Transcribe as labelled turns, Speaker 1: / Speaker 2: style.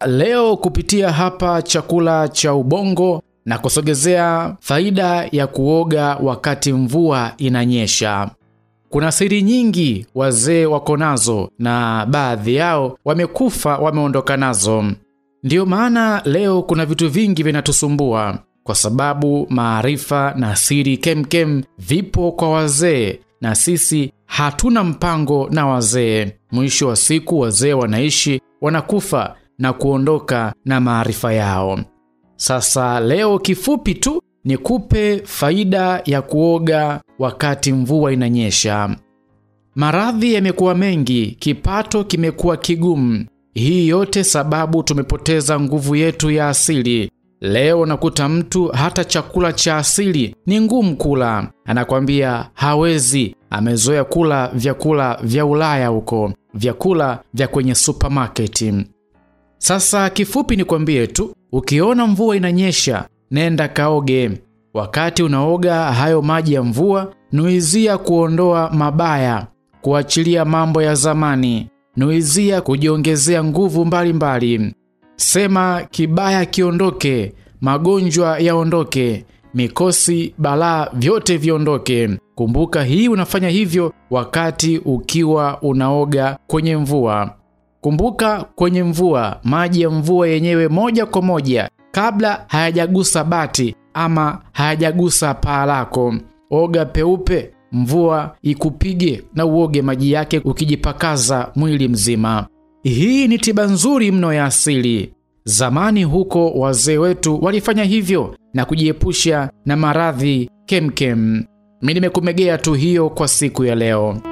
Speaker 1: leo kupitia hapa chakula cha ubongo na kusogezea faida ya kuoga wakati mvua inanyesha. Kuna siri nyingi wazee wako nazo na baadhi yao wamekufa wameondoka nazo. Ndiyo maana leo kuna vitu vingi vinatusumbua kwa sababu maarifa na siri kemkem vipo kwa wazee na sisi hatuna mpango na wazee. Mwisho wa siku wazee wanaishi, wanakufa na kuondoka na maarifa yao. Sasa leo kifupi tu nikupe faida ya kuoga wakati mvua inanyesha. Maradhi yamekuwa mengi, kipato kimekuwa kigumu. Hii yote sababu tumepoteza nguvu yetu ya asili. Leo nakuta mtu hata chakula cha asili ni ngumu kula, anakwambia hawezi, amezoea kula vyakula vya Ulaya huko, vyakula vya kwenye supermarket. Sasa kifupi nikwambie tu, ukiona mvua inanyesha, nenda kaoge. Wakati unaoga hayo maji ya mvua, nuizia kuondoa mabaya, kuachilia mambo ya zamani, nuizia kujiongezea nguvu mbalimbali mbali. Sema kibaya kiondoke, magonjwa yaondoke, mikosi, balaa vyote viondoke. Kumbuka hii unafanya hivyo wakati ukiwa unaoga kwenye mvua. Kumbuka kwenye mvua, maji ya mvua yenyewe moja kwa moja kabla hayajagusa bati ama hayajagusa paa lako. Oga peupe, mvua ikupige na uoge maji yake ukijipakaza mwili mzima. Hii ni tiba nzuri mno ya asili. Zamani huko wazee wetu walifanya hivyo na kujiepusha na maradhi kemkem. Mimi nimekumegea tu hiyo kwa siku ya leo.